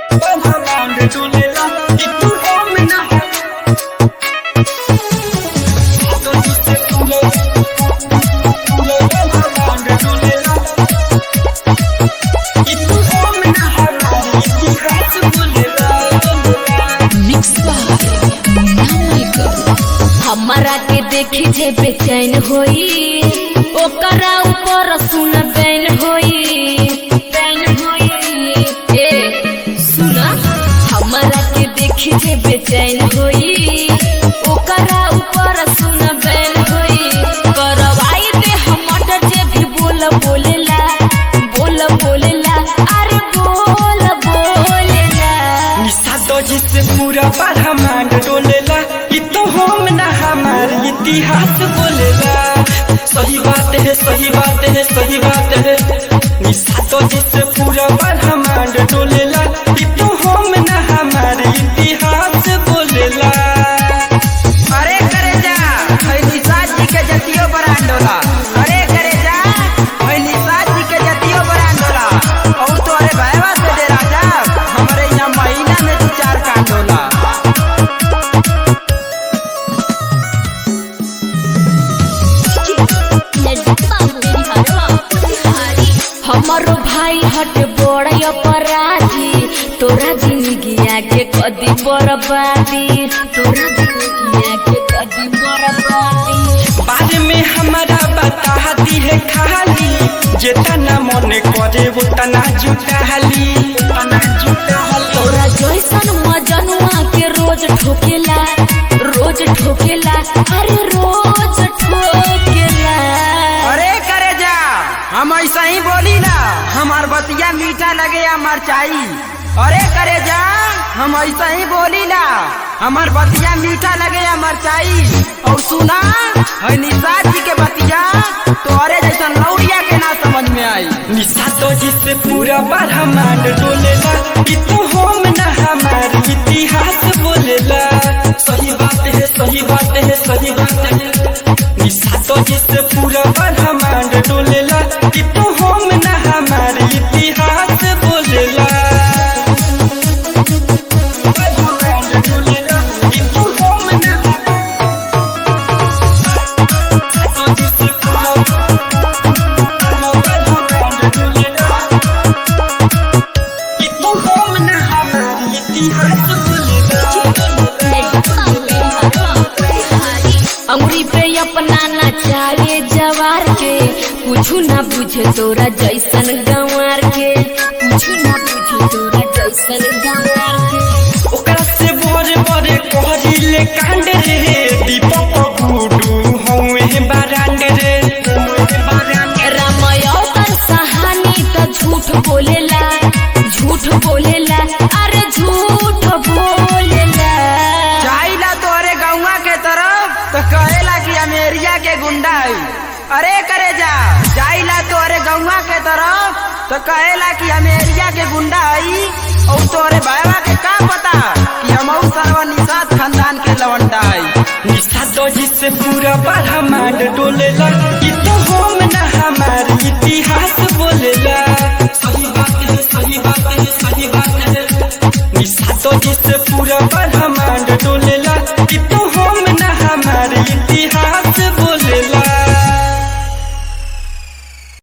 ब्रह्मांड डोलेला कि तू हम ना तो जिससे पूरे पूरे ब्रह्मांड डोलेला कि तू हम ना हमारी इतिहास बोलेला मिक्स बाय नामाइकर हमारा के देखी जे बेचैन होई ओकरा ऊपर सुन बैन होई बैन होई ए सुना हमारा के देखी जे बेचैन होई ओकरा ऊपर सुन बैन होई करवाई दे हमर जे भी बोल बोलेला बोल बोलेला अरे बोल बोलेला निशा तो जिससे पूरा ब्रह्मांड डोलेला कि तो हम ना हमारे इतिहास बोलेला सही बात है सही बात है सही बात है निशा तो जिससे पूरा ब्रह्मांड डोलेला कि तो हम ना हमारे इतिहास बोलेला अरे करे जा ओइ निषाद जी के जतियो बरांडोला अरे करे जा ओइ निषाद जी के जतियो बरांडोला और तो अरे भैया से दे राजा हमारे यहाँ महीना में दो चार कांडोला हमारो भाई हट बड़ अपराधी तोरा जिंदगिया के कदी बर्बादी तोरा जिंदगिया के कदी बर्बादी बाद में हमारा बता दी है खाली जितना मन करे उतना जुटाली उतना जुटाली तोरा जैसन मजनुआ के रोज ठोकेला रोज ठोकेला अरे रोज ठोकेला अरे करे जा हम ऐसा ही बोली ना हमार बतिया मीठा लगे या मरचाई अरे करे जा हम ऐसा ही बोली ना हमार बतिया मीठा लगे या मरचाई और सुना है निषाद जी के बतिया तो अरे जैसा लौड़िया के ना समझ में आई निशा तो जिससे पूरा ब्रह्मांड डोलेला कि तो हम ना हमारे इतिहास बोलेला सही बात है सही बात है सही बात है निशा तो जिससे पूरा ब्रह्मांड डोलेला कि तो हम ना हमारे इतिहास बोलेला ब्रह्मांड डोलेला कि तो हम ना तो जिससे पूरा अंगुरी पे अपना नचाए जवार के कुछ ना बुझे तोरा जैसन गंवार के कुछ ना बुझे तोरा जैसन गंवार के ओकरा से बड़े बड़े कहरिले कांड रे दीपक गुडू हौवे बारांड रे रामायण कर कहानी तो झूठ बोलेला झूठ बोलेला अरे झूठ बोलेला जाइला तोरे गौवा के तरफ तो कहेला कि अमेरिया के गुंडा है अरे करे जा जाइला तोरे गौवा के तरफ तो कहेला कि अमेरिया के गुंडा है और तोरे भाईवा के का पता कि हम सर्व निषाद खानदान के लवंडा है निशा तो जिससे पूरा ब्रह्मांड डोलेला कि तो हम ना हमारे इतिहास बोलेला सही बात है सही बात है सही बात है निशा तो जिससे पूरा ब्रह्मांड